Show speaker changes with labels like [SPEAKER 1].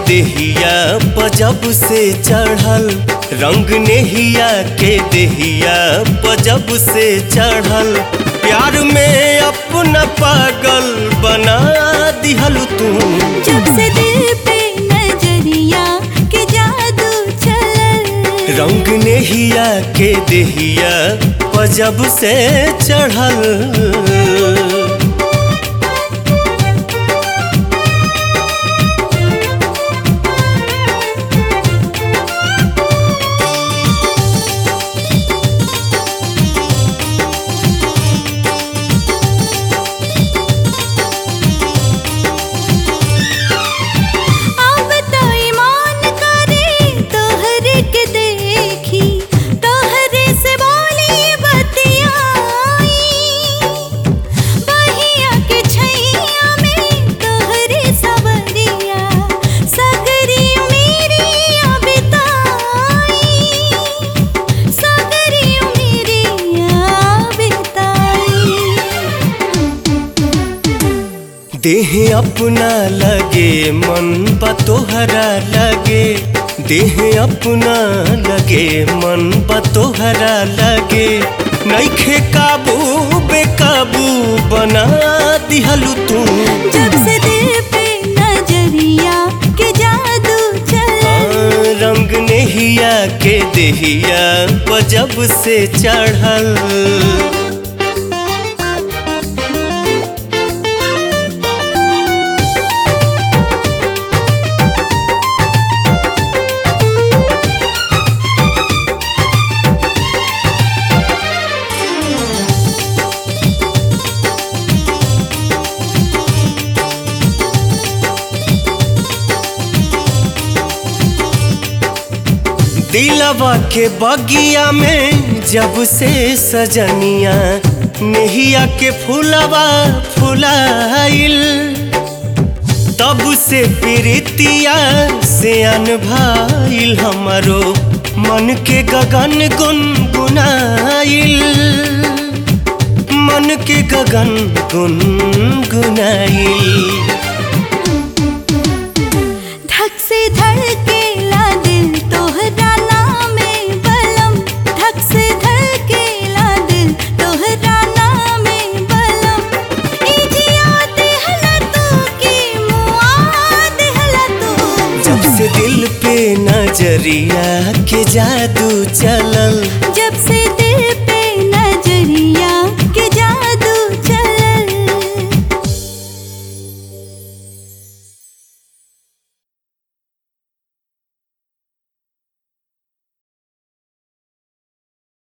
[SPEAKER 1] देहिया पजब से चढ़ल रंग नेहिया के देहिया पजब से चढ़ल प्यार में अपना पागल बना दिहल तू
[SPEAKER 2] जब से दिल पे नजरिया के जादू चलल
[SPEAKER 1] रंग नेहिया के देहिया पजब से चढ़ल
[SPEAKER 2] अब तो ईमान करे तोहरे के देखी तोहरे से बोली बतियाई बहिया के छैया में तोहरे सवरिया सगरी मेरी बिताई सगरी मेरी बिताई
[SPEAKER 1] देह अपना लगे मन बा तोहरा लगे देह अपना लगे मन बा तोहरा लगे नैखे काबू बेकाबू बना दिहलू तू
[SPEAKER 2] जब से दिल पे नजरिया के जादू चला
[SPEAKER 1] हाँ, रंग नेहिया के देहिया पजब से चढ़ल दिलवा के बगिया में जब से सजनिया नेहिया के फूलवा फुलाइल तब से प्रीतिया से अनभाइल हमारो मन के गगन गुनगुनाइल मन के गगन गुनगुनाइल
[SPEAKER 2] धक से धड़केला दिल तोहरा नामे बलम धक से धड़केला दिल तोहरा नामे बलम इजिया देहला तू की मुआ देहला तू
[SPEAKER 1] जब से दिल पे नजरिया के जादू चलल
[SPEAKER 2] जब